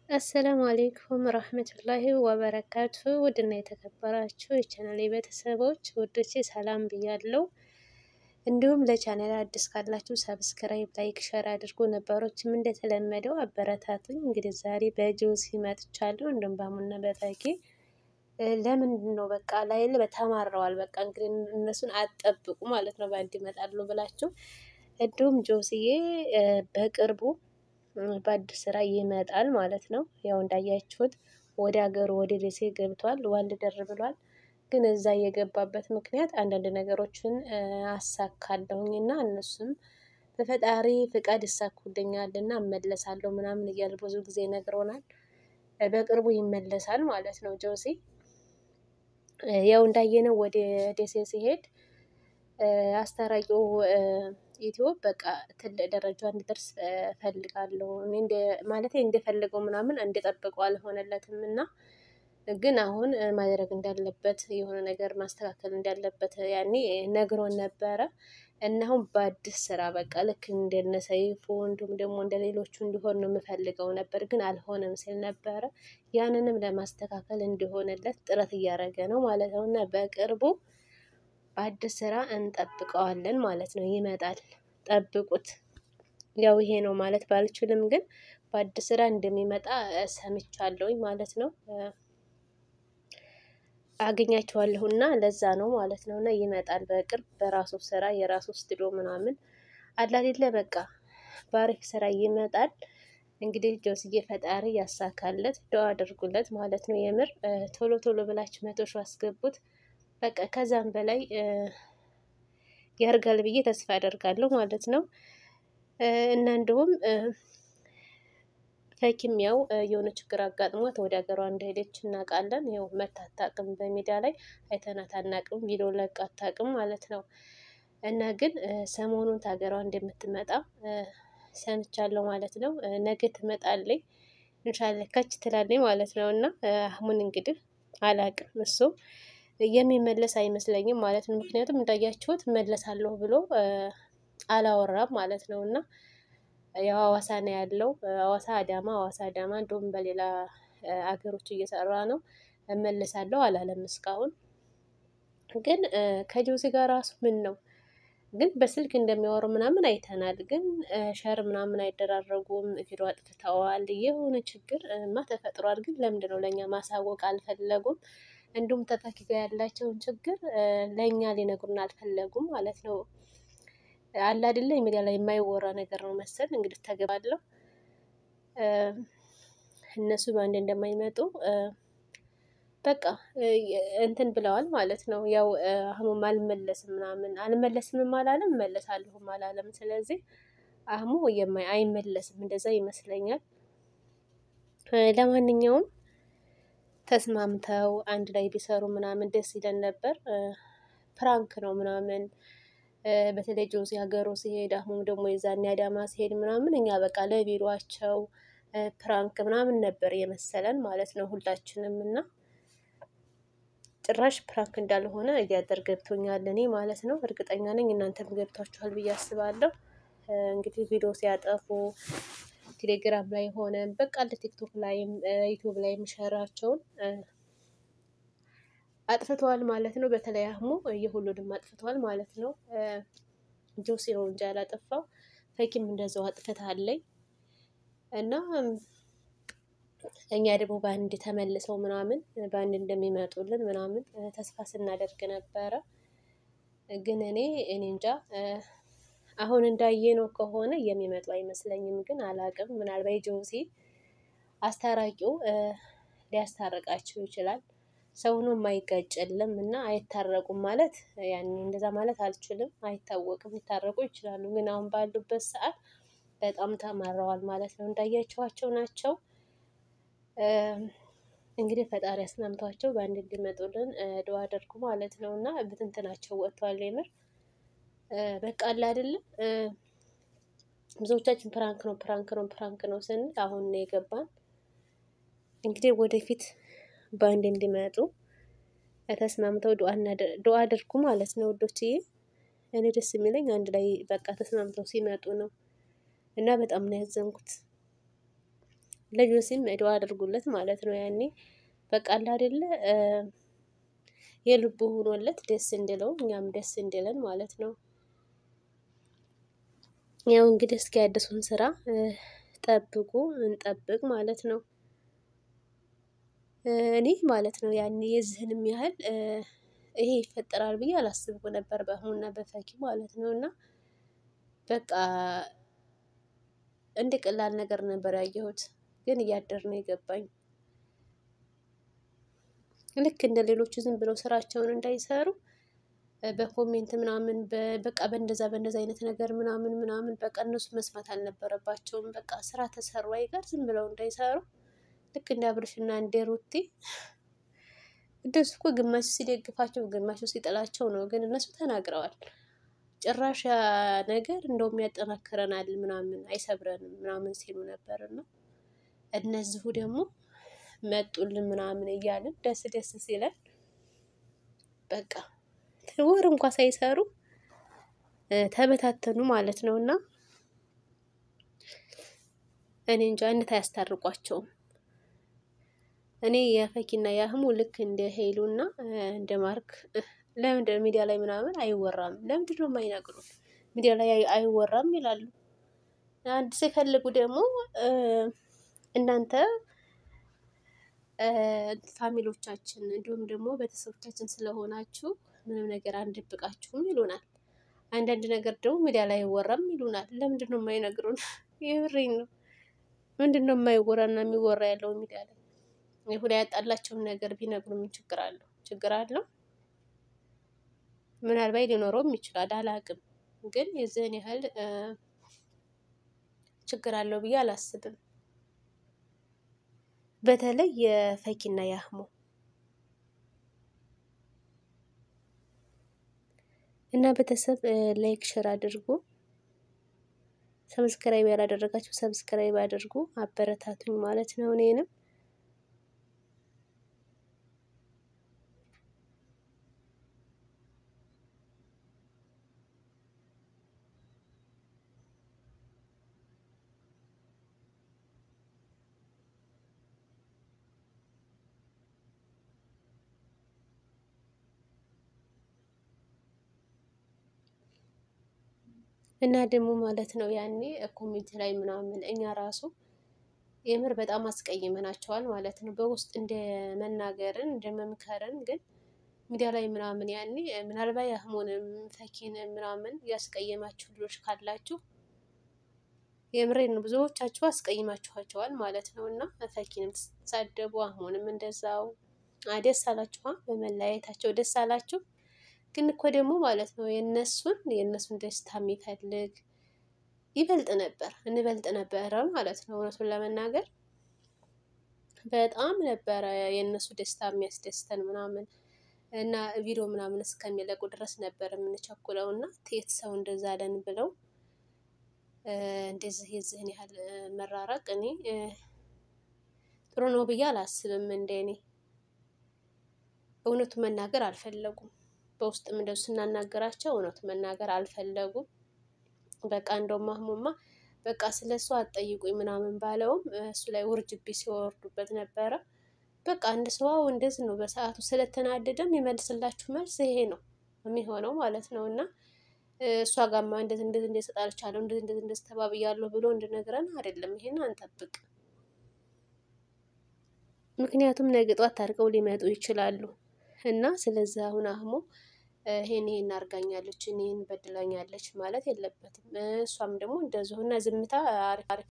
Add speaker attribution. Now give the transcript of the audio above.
Speaker 1: አሰላሙ አሌይኩም ረህመቱላሂ ወበረካቱ ውድና የተከበራችሁ የቻናል ቤተሰቦች ውዶቼ ሰላም ብያለው። እንዲሁም ለቻናል አዲስ ካላችሁ ሰብስክራይብ፣ ላይክ፣ ሸር አድርጎ ነበሮችም እንደተለመደው አበረታቱኝ። እንግዲህ ዛሬ በጆሲ መጥቻለሁ። እንዲሁም በሙና በበጌ ለምንድን ነው በቃ ላይል በተማረዋል። በቃ እንግዲህ እነሱን አጠብቁ ማለት ነው በአንድ ይመጣሉ ብላችሁ እንዲሁም ጆሲዬ በቅርቡ በአዲስ ስራ ይመጣል ማለት ነው። ያው እንዳያችሁት ወደ ሀገሩ ወደ ደሴ ገብቷል። ዋል ደር ብሏል። ግን እዛ የገባበት ምክንያት አንዳንድ ነገሮችን አሳካለሁኝ እና እነሱም በፈጣሪ ፍቃድ ይሳኩልኛል እና እመለሳለሁ ምናምን እያለ ብዙ ጊዜ ነግሮናል። በቅርቡ ይመለሳል ማለት ነው ጆሲ። ያው እንዳየነው ወደ ደሴ ሲሄድ አስታራቂው ኢትዮ በቃ ትልቅ ደረጃ እንዲደርስ ፈልጋለሁ እኔ እንደ ማለት እንደፈለገው ምናምን እንደጠበቀው አልሆነለትም እና ግን አሁን ማድረግ እንዳለበት የሆነ ነገር ማስተካከል እንዳለበት ያኔ ነግሮን ነበረ እና አሁን በአዲስ ስራ በቃ ልክ እንደነ ሰይፉ እንዲሁም ደግሞ እንደ ሌሎቹ እንዲሆን ነው የምፈልገው ነበር፣ ግን አልሆነም ሲል ነበረ። ያንንም ለማስተካከል እንዲሆንለት ጥረት እያደረገ ነው ማለት ነው እና በቅርቡ በአዲስ ስራ እንጠብቀዋለን ማለት ነው። ይመጣል፣ ጠብቁት። ያው ይሄ ነው ማለት ባልችልም፣ ግን በአዲስ ስራ እንደሚመጣ ሰምቻለሁኝ ማለት ነው። አገኛቸዋለሁ እና ለዛ ነው ማለት ነው። እና ይመጣል በቅርብ በራሱ ስራ የራሱ ስቱዲዮ ምናምን አላሌለ በቃ ባሪፍ ስራ ይመጣል። እንግዲህ ጆስዬ ፈጣሪ ያሳካለት፣ ዶ አድርጉለት ማለት ነው። የምር ቶሎ ቶሎ ብላችሁ መቶ ሺህ አስገቡት። በቃ ከዛም በላይ ያርጋል ብዬ ተስፋ አደርጋለሁ ማለት ነው እና እንዲሁም ፈኪም ያው የሆነ ችግር አጋጥሟት ወደ ሀገሯ እንደሄደች እናውቃለን። ያው መታ አታውቅም፣ በሚዲያ ላይ አይተናት አናውቅም፣ ቪዲዮ ለቃ አታውቅም ማለት ነው። እና ግን ሰሞኑን ሀገሯ እንደምትመጣ ሰምቻለሁ ማለት ነው። ነገ ትመጣለች እንሻላ ከች ትላለች ማለት ነው። እና አህሙን እንግዲህ አላውቅም እሱ የሚመለስ አይመስለኝም ማለት ነው። ምክንያቱም እንዳያችሁት መለሳለሁ ብሎ አላወራም ማለት ነው እና ያው ሀዋሳ ነው ያለው። ሀዋሳ አዳማ፣ ሀዋሳ አዳማ፣ እንዲሁም በሌላ አገሮች እየሰራ ነው። እመልሳለሁ አላለም እስካሁን። ግን ከጆሲ ጋር ራሱ ምን ነው ግን በስልክ እንደሚያወሩ ምናምን አይተናል። ግን ሸር ምናምን አይደራረጉም። ቪዲዮ አጥፍተዋል። የሆነ ችግር ማ ተፈጥሯል። ግን ለምንድን ነው ለእኛ ማሳወቅ አልፈለጉም? እንዲሁም ተፈኪ ጋር ያላቸውን ችግር ለእኛ ሊነግሩን አልፈለጉም ማለት ነው። አለ አይደለ ሚዲያ ላይ የማይወራ ነገር ነው መሰል እንግዲህ ተገባለሁ እነሱ በአንድ እንደማይመጡ በቃ እንትን ብለዋል ማለት ነው። ያው አህሙም አልመለስም ምናምን አልመለስምም አላለም እመለሳለሁም አላለም። ስለዚህ አህሙ አይመለስም እንደዛ ይመስለኛል። ለማንኛውም ተስማምተው አንድ ላይ ቢሰሩ ምናምን ደስ ይለን ነበር። ፕራንክ ነው ምናምን በተለይ ጆሲ ሀገሩ ሲሄድ አህሙም ደግሞ የዛኔ አዳማ ሲሄድ ምናምን እኛ በቃ ለቢሯቸው ፕራንክ ምናምን ነበር የመሰለን ማለት ነው ሁላችንም እና ጭራሽ ፕራንክ እንዳልሆነ እያደር ገብቶኛል እኔ ማለት ነው። እርግጠኛ ነኝ እናንተም ገብቷችኋል ብዬ አስባለሁ። እንግዲህ ቪዲዮ ሲያጠፉ ቴሌግራም ላይ ሆነ በቃ ቲክቶክ ላይም ዩቱብ ላይም ሸራቸውን አጥፍተዋል ማለት ነው። በተለይ አህሙ የሁሉንም አጥፍተዋል ማለት ነው። ጆሲ ነው እንጂ ያላጠፋው ፈኪም እንደዛው አጥፍታለኝ እና እኛ ደግሞ በአንድ ተመልሰው ምናምን በአንድ እንደሚመጡልን ምናምን ተስፋ ስናደርግ ነበረ። ግን እኔ እኔ እንጃ አሁን እንዳየነው ከሆነ የሚመጡ አይመስለኝም። ግን አላቅም ምናልባት ጆሲ አስታራቂው ሊያስታርቃቸው ይችላል። ሰው ነው የማይጋጨልም እና አይታረቁም ማለት ያኔ እንደዛ ማለት አልችልም። አይታወቅም፣ ሊታረቁ ይችላሉ። ግን አሁን ባሉበት ሰዓት በጣም ተማረዋል ማለት ነው። እንዳያቸዋቸው ናቸው። እንግዲህ ፈጣሪ አስማምቷቸው በአንድ እንዲመጡልን ድዋ አድርጉ ማለት ነው እና ብትንትናቸው ወጥቷል። የምር በቃ አለ አይደለም ብዙዎቻችን ፕራንክ ነው ፕራንክ ነው ፕራንክ ነው ስንል አሁን ነው የገባን። እንግዲህ ወደፊት በአንድ እንዲመጡ ተስማምተው ዱአ አድርጉ ማለት ነው ውዶችዬ። እኔ ደስ የሚለኝ አንድ ላይ በቃ ተስማምተው ሲመጡ ነው እና በጣም ነው ያዘንኩት። ለጆሲም ዱዓ አድርጉለት ማለት ነው። ያኔ በቃ አይደለ የልቡ ሆኖለት ደስ እንድለው እኛም ደስ እንድለን ማለት ነው። ያው እንግዲህ እስኪ አዲሱን ስራ ጠብቁ እንጠብቅ ማለት ነው። እኔ ማለት ነው ያኔ የዚህንም ያህል ይሄ ይፈጠራል ብዬ አላስብኩ ነበር በአህሙና በፈኪ ማለት ነው። እና በቃ እንደ ቀላል ነገር ነበር ያየሁት፣ ግን እያደር ነው የገባኝ። ልክ እንደ ሌሎቹ ዝም ብለው ስራቸውን እንዳይሰሩ በኮሜንት ምናምን በቃ በእንደዛ በእንደዛ አይነት ነገር ምናምን ምናምን በቃ እነሱ መስማት አልነበረባቸውም። በቃ ስራ ተሰሩ አይቀር ዝም ብለው እንዳይሰሩ ልክ እንደ አብርሽና እንደ ሩቲ እንደሱ እኮ ግማሹ ሲደግፋቸው ግማሹ ሲጥላቸው ነው። ግን እነሱ ተናግረዋል። ጭራሽ ነገር እንደውም ያጠናክረናል ምናምን አይሰብረንም ምናምን ሲሉ ነበር እና እነዚሁ ደግሞ መጡልን ምናምን እያልን ደስ ደስ ሲለን በቃ ወር እንኳ ሳይሰሩ ተበታተኑ ማለት ነው። እና እኔ እንጃ እነት አያስታርቋቸውም። እኔ የፈኪና የአህሙ ልክ እንደ ሄሉና እንደ ማርክ ለምንድን ሚዲያ ላይ ምናምን አይወራም? ለምንድን ነው የማይነግሩን? ሚዲያ ላይ አይወራም ይላሉ። አንድ ሲፈልጉ ደግሞ እናንተ ፋሚሎቻችን እንዲሁም ደግሞ ቤተሰቦቻችን ስለሆናችሁ ምንም ነገር አንደብቃችሁም ይሉናል። አንዳንድ ነገር ደግሞ ሚዲያ ላይ አይወራም ይሉናል። ለምንድን ነው የማይነግሩን? የብሬን ነው። ምንድን ነው የማይወራና የሚወራ ያለው ሚዲያ ላይ? ይሁዳ ያጣላቸውን ነገር ቢነግሩ ምን ችግር አለው? ችግር አለው? ምናልባት ሊኖረውም ይችላል፣ አላቅም። ግን የዚህን ያህል ችግር አለው ብዬ አላስብም። በተለይ የፈኪና የአህሙ እና ቤተሰብ ላይክ ሸር አድርጉ። ሰብስክራይብ ያላደረጋችሁ ሰብስክራይብ አድርጉ፣ አበረታቱኝ ማለት ነው እኔንም እና ደግሞ ማለት ነው ያኔ ኮሚቴ ላይ ምናምን እኛ ራሱ የምር በጣም አስቀይመናቸዋል ማለት ነው። በውስጥ እንደ መናገርን እንደ መምከርን ግን ሚዲያ ላይ ምናምን ያኔ ምናልባት ያህሙንም ፈኪንም ምናምን ያስቀየማችሁ ልጆች ካላችሁ የምሬን ብዙዎቻችሁ አስቀይማችኋቸዋል ማለት ነው። እና ፈኪንም ተሳደቡ፣ አህሙንም እንደዛው ደስ አላችሁ፣ በመለያየታቸው ደስ አላችሁ። ግን እኮ ደግሞ ማለት ነው የነሱን የእነሱን ደስታ የሚፈልግ ይበልጥ ነበር እንበልጥ ነበረ ማለት ነው። እውነቱን ለመናገር በጣም ነበረ የእነሱ ደስታ የሚያስደስተን ምናምን እና ቪዲዮ ምናምን እስከሚለቁ ድረስ ነበር የምንቸኩለው እና ቴት ሰው እንደዛ አለን ብለው እንደዚህ የዚህን ያህል መራራቅ እኔ ጥሩ ነው ብዬ አላስብም። እንደ እኔ እውነቱ መናገር አልፈለጉም። በውስጥም እንደው ስናናገራቸው እውነቱ መናገር አልፈለጉም። በቃ እንደው ማህሙማ በቃ ስለ እሱ አትጠይቁኝ ምናምን ባለውም እሱ ላይ ውርጅቢ ሲወርዱበት ነበረ። በቃ አንድ ሰው እንደዚህ ነው በሰዓቱ ስለተናደደም የሚመልስላችሁ መልስ ይሄ ነው የሚሆነው ማለት ነው። እና እሷ ጋማ እንደዚህ እንደዚህ እንደዚህ ተጣልቻለሁ እንደዚህ እንደዚህ እንደዚህ ተባብያለሁ ብሎ እንድነግረን አይደለም። ይሄን አንጠብቅ። ምክንያቱም ነገ ጧት ታርቀው ሊመጡ ይችላሉ እና ስለዚህ አሁን አህሙ ይሄን ይሄን አርጋኛለች እኔን በድላኛለች ማለት የለበትም። እሷም ደግሞ እንደዚሁ እና ዝምታ